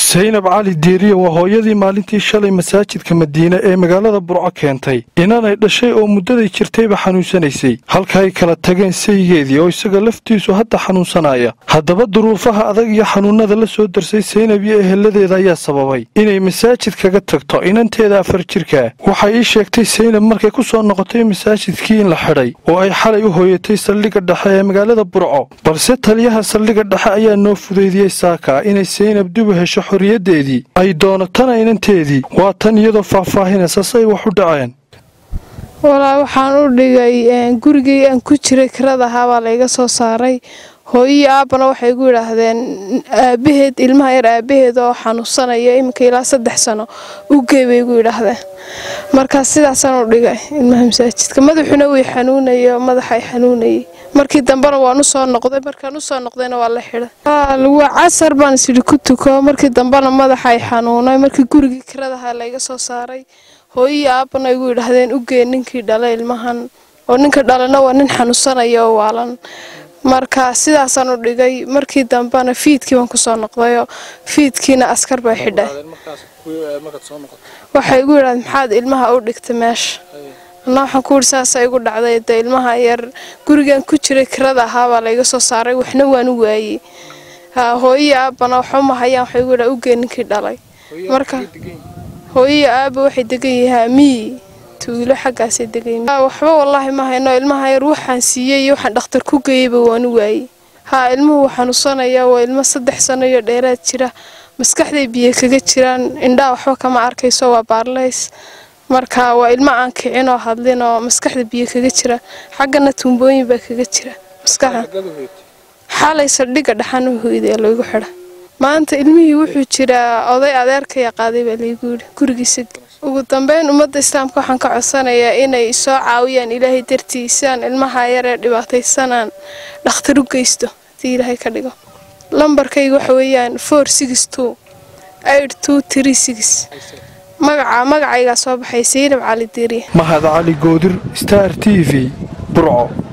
saynab cali diiriye waa hooyadii maalintii shalay masaajidka madiine ee magaalada burco keentay inanay dhashay oo muddaday jirtayba xanuunsanaysay halka ay kala tageen saygeedii oo isaga laftiisu hadda xanuunsanaya haddaba duruufaha adag iyo xanuunnada la soo darsay saynab iyo eheladeeda ayaa sababay inay masaajid kaga tagto inanteeda afar jirka waxay ii sheegtay saynab markay ku soo noqotay masaajidkii in la xidhay oo ay xalay u hooyatay saldhigga dhexe ee magaalada burco balse taliyaha saldhigga dhexe ayaa noo fudeydiyey saaka inay saynab dib u hesho xorriyaddeedii ay doonatana inanteedii waa tan iyadoo faahfaahinaysa say wax u dhaceen walaa waxaan u dhigay gurigii aan ku jiray kirada ahaa baa layga soo saaray hooyii aabbana waxay gu yidhaahdeen aabaheed ilmaha yar aabaheed oo xanuunsanaya iminka ilaa saddex sano u gey bay gu yidhaahdeen markaas sidaasaan u dhigay ilmaha masaajidka madaxuna way xanuunaya madaxay xanuunayay markii dambena waan usoo noqday markaan usoo noqdayna waa la xidhay casar baan isidhi ku tuko markii dambena madaxay xanuunay markii gurigii kiradaha layga soo saaray hooyii aabbana igu yidhaahdeen u gee ninkii dhalay ilmahan oo ninka dhalana waa nin xanuunsanaya oo waalan marka sidaasaan u dhigay markii dambena fiidkii baan kusoo noqdayoo fiidkiina askar bay xidhay waxay igu yidhahdeen maxaad ilmaha u dhigtay meesha anna waxaan ku yidhi saasa igu dhacday de ilmaha yar gurigan ku jiray kirada ahaabaa layga soo saaray waxna waan u waayey hooyii aabbana waxuma hayaan waxay igu yidhaha ugee ninkii dhalay marka hooyii aabba waxay degan yahaa miyi tuulo xaggaasay degan waxba wallaahi ma hayno ilmaha yar waxaan siiyey iyo waxaan dhakhtar ku geeyeyba waan u waayey haa ilmuhu wuu xanuunsanaya waa ilmo saddex sano iyo dheeraad jira maskaxday biyo kaga jiraan indhaa waxba kama arkayso waa baarlays marka waa ilmo aan kicin oo hadlin oo maskaxda biyo kaga jira xaggana tuumbooyin baa kaga jira maskaxda xalay saldhigga dhaxan u hoyday laygu xidha maanta ilmihii wuxuu jiraa oday adeerkaya qaaday baa laygu yidhi gurigiisa ugu dambeyn ummadda islaamka waxaan ka codsanayaa inay soo caawiyaan ilaahay dartii sidaan ilmaha yar ee dhibaataysanaan dhakhtar u geysto hadii ilaahay ka dhigo lambarkayga waxa weeyaan four six two eight two three six magaca magacaygaa soo baxay saynab cali diiriye mahad cali goodir star t v burco